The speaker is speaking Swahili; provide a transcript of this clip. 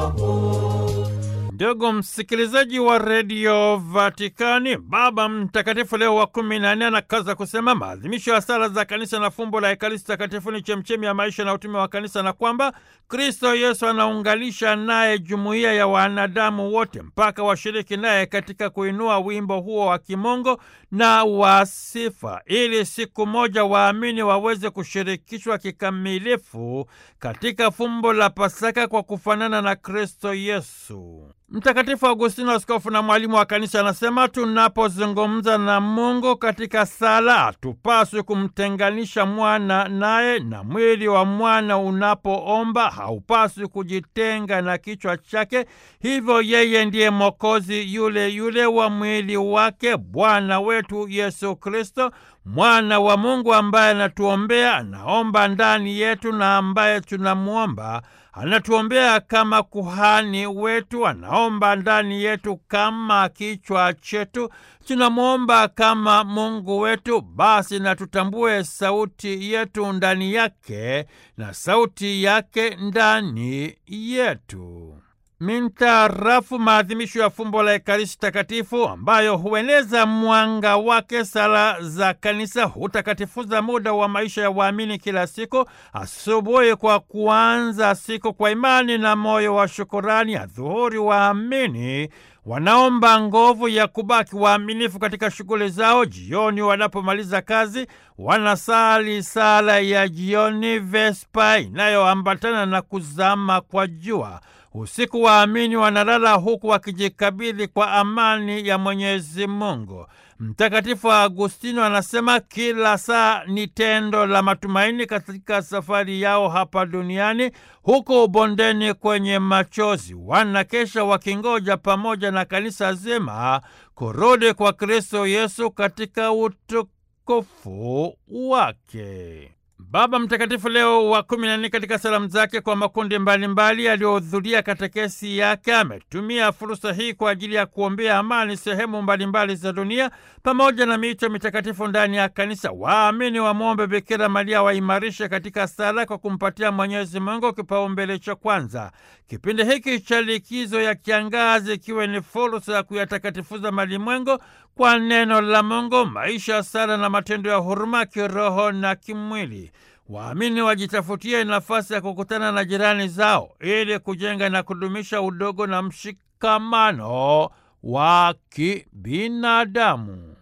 huu. Ndugu msikilizaji wa redio Vatikani, Baba Mtakatifu Leo wa kumi na nne anakaza kusema maadhimisho ya sala za kanisa na fumbo la Ekaristi Takatifu ni chemchemi ya maisha na utume wa kanisa, na kwamba Kristo Yesu anaunganisha naye jumuiya ya wanadamu wote mpaka washiriki naye katika kuinua wimbo huo wa kimungu na wa sifa, ili siku moja waamini waweze kushirikishwa kikamilifu katika fumbo la Pasaka kwa kufanana na Kristo Yesu. Mtakatifu Agustino, askofu na mwalimu wa kanisa, anasema tunapozungumza na Mungu katika sala hatupaswi kumtenganisha mwana naye, na mwili wa mwana unapoomba haupaswi kujitenga na kichwa chake. Hivyo yeye ndiye Mwokozi yule yule wa mwili wake, Bwana wetu Yesu Kristo, mwana wa Mungu ambaye anatuombea, anaomba ndani yetu, na ambaye tunamwomba anatuombea kama kuhani wetu, anaomba ndani yetu kama kichwa chetu, tunamwomba kama Mungu wetu. Basi na tutambue sauti yetu ndani yake na sauti yake ndani yetu. Mintarafu maadhimisho ya fumbo la Ekaristi Takatifu ambayo hueneza mwanga wake, sala za kanisa hutakatifuza muda wa maisha ya waamini kila siku. Asubuhi kwa kuanza siku kwa imani na moyo wa shukurani, adhuhuri waamini wanaomba nguvu ya kubaki waaminifu katika shughuli zao. Jioni wanapomaliza kazi, wanasali sala ya jioni, Vespa, inayoambatana na kuzama kwa jua. Usiku waamini wanalala huku wakijikabidhi kwa amani ya Mwenyezi Mungu. Mtakatifu Agustino anasema kila saa ni tendo la matumaini katika safari yao hapa duniani. Huko bondeni kwenye machozi, wanakesha wakingoja pamoja na kanisa zima kurudi kwa Kristo Yesu katika utukufu wake. Baba Mtakatifu Leo wa kumi na nne katika salamu zake kwa makundi mbalimbali yaliyohudhuria katekesi yake ametumia fursa hii kwa ajili ya kuombea amani sehemu mbalimbali za dunia pamoja na miito mitakatifu ndani ya kanisa. Waamini wamwombe Bikira Maria waimarishe katika sala kwa kumpatia Mwenyezi Mungu kipaumbele cha kwanza. Kipindi hiki cha likizo ya kiangazi ikiwe ni fursa ya kuyatakatifuza malimwengu kwa neno la Mungu, maisha ya sala na matendo ya huruma kiroho na kimwili. Waamini wajitafutie nafasi ya kukutana na jirani zao ili kujenga na kudumisha udogo na mshikamano wa kibinadamu.